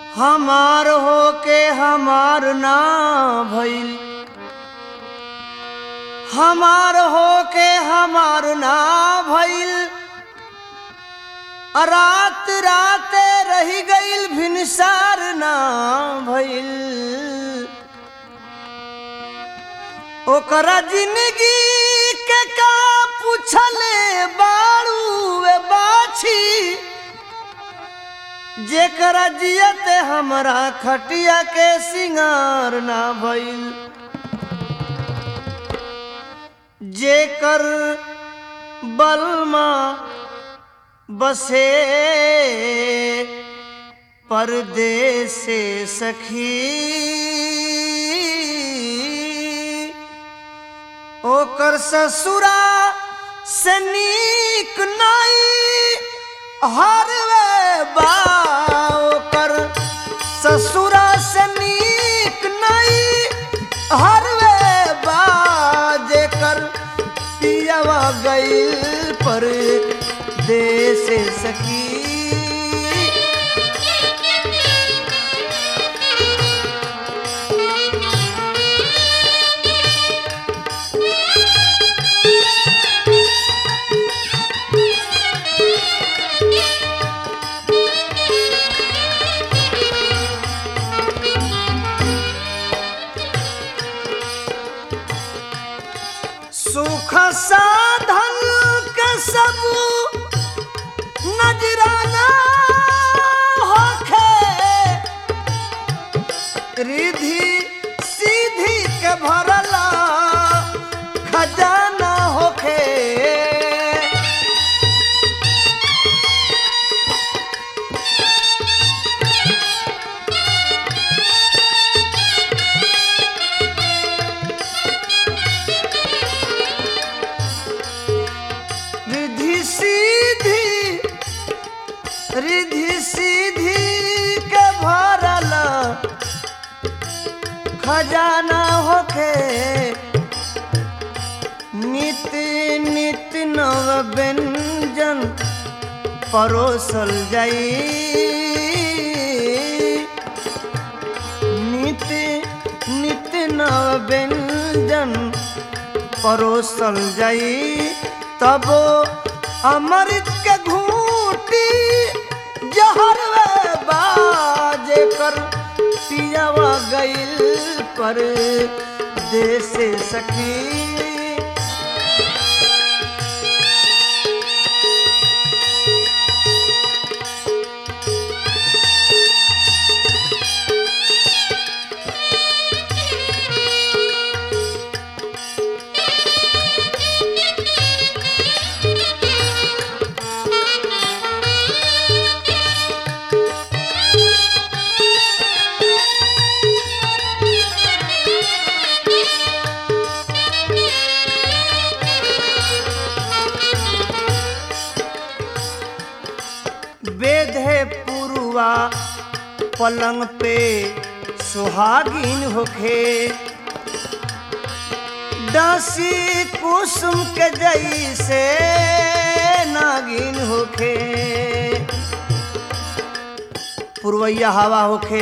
हमार होके हमार ना भइल हमार होके हमार ना भइल रात राते रही गईल भिनसार ना भइल ओकरा जिंदगी के का पूछले बाड़ू वे बाछी जेकरा जियते हमरा खटिया के सिंगार ना भइल जेकर बलमा बसे परदेस से सखी ओकर ससुरा से नीक नाई हरवे बा ओकर ससुरा से नीक नाई हरवे बा जेकर पियावा गईल पर देश सकी सुख साधन के सब नजराना होखे रिधि सीधी के भरला खजाना होखे रिधि सीधी रिधि सीधी के भरल खजाना होखे नित नित नव व्यंजन परोसल जाई नित नित नव व्यंजन परोसल जाई तब अमृत के घूटी जहर बाजे कर पियावा गईल पर देश सखी वेद है पुरुआ पलंग पे सुहागिन होखे डांसी कुसुम के जैसे नागिन होखे पुरवैया हवा होखे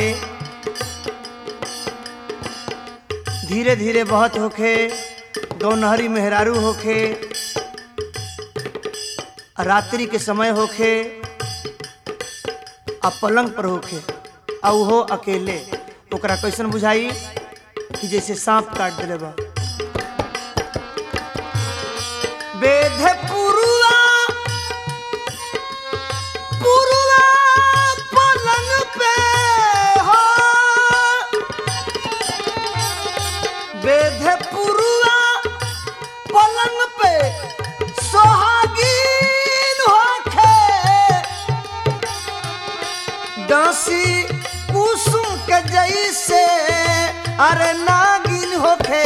धीरे धीरे बहत होखे गौनहरी मेहरारू होखे रात्रि के समय होखे आ पलंग पर होखे आ उहो अकेले ओकरा कैसन बुझाई कि जैसे सांप काट दिले बा वेद पुरुआ पुरुआ पलंग पे हो वेद पुरुआ पलंग पे सोहागीन होखे डांसी कुसुम के जैसे अरे नागिन होखे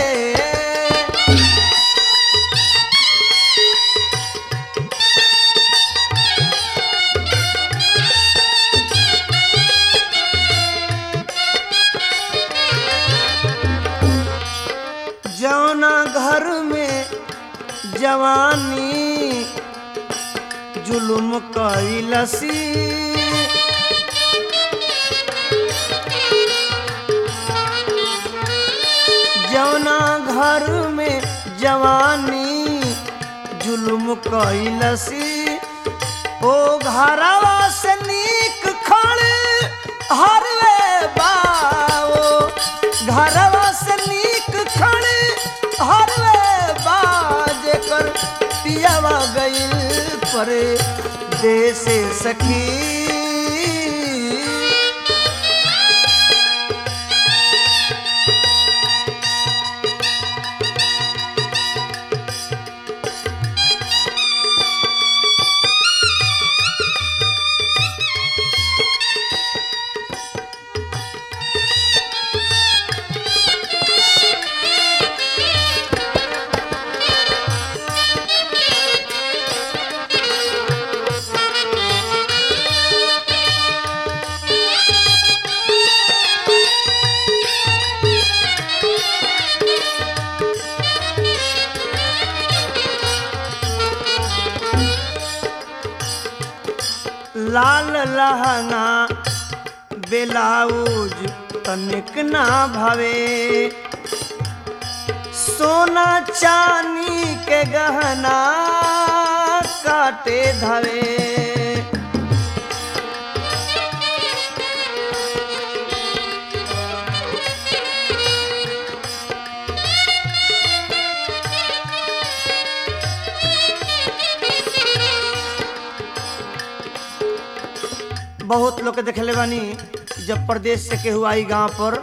जौना घर में जवानी जुलुम कैलसी जवानी जुल्म कैलसी ओ घरवा से नीक खड़ हरवे बाओ घरवा से नीक खड़ हरवे बा जेकर पियावा गइल पर देश सखी लाल लहंगा बेलाउज तनिक ना भवे सोना चानी के गहना काटे धवे बहुत लोग के देखले बानी जब प्रदेश से केहू आई गांव पर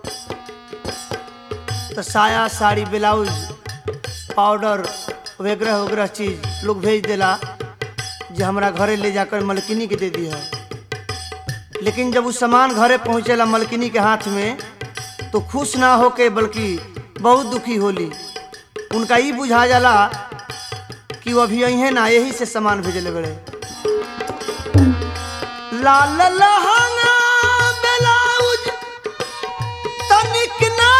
तो साया साड़ी ब्लाउज पाउडर वगैरह वगैरह चीज लोग भेज देला जे हमरा घरे ले जाकर मलकिनी के दे दिया लेकिन जब वो सामान घरे पहुँचेला मलकिनी के हाथ में तो खुश ना होके बल्कि बहुत दुखी होली उनका ई बुझा जाला कि वो अभी अहे ना यही से सामान भेजले बड़े लाल लहंगा ब्लाउज तनिक ना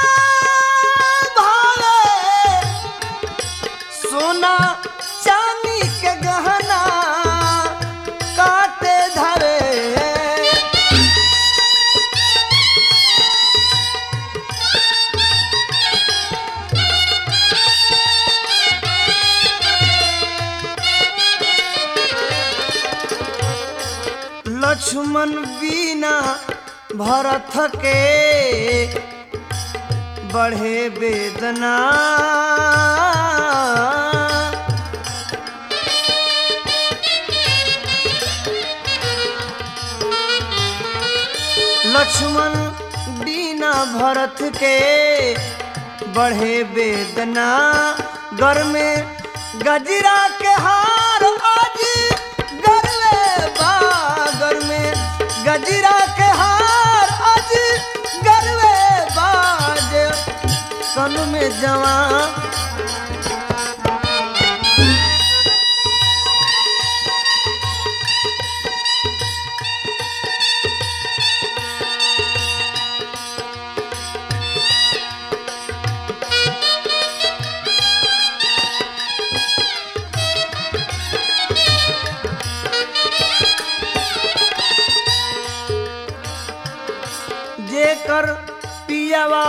भावे सोना चांदी के गहना काटे धरे लक्ष्मण बीना भरत के बढ़े वेदना लक्ष्मण बीना भरत के बढ़े वेदना घर में गजरा के हार आज गरले बागर में गजरा के हार आज गरले बाज कन में जवान जेकर पियावा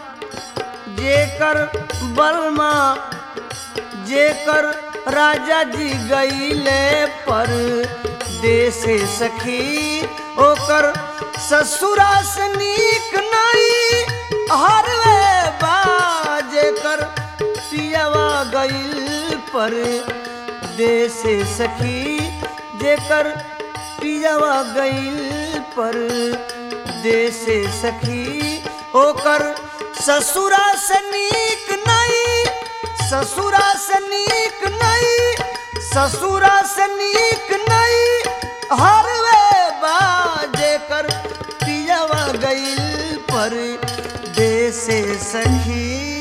जेकर बलमा जेकर राजा जी गईले पर देश सखी ओकर ससुरा से नीक नहीं हरवे बाजेकर पियावा गईल पर देश सखी जेकर पियावा गईल पर देश सखी ओकर ससुरा से नीक नहीं ससुरा से नीक नहीं ससुरा से नीक नहीं हरवे बाजे कर पियावा गईल पर देश सखी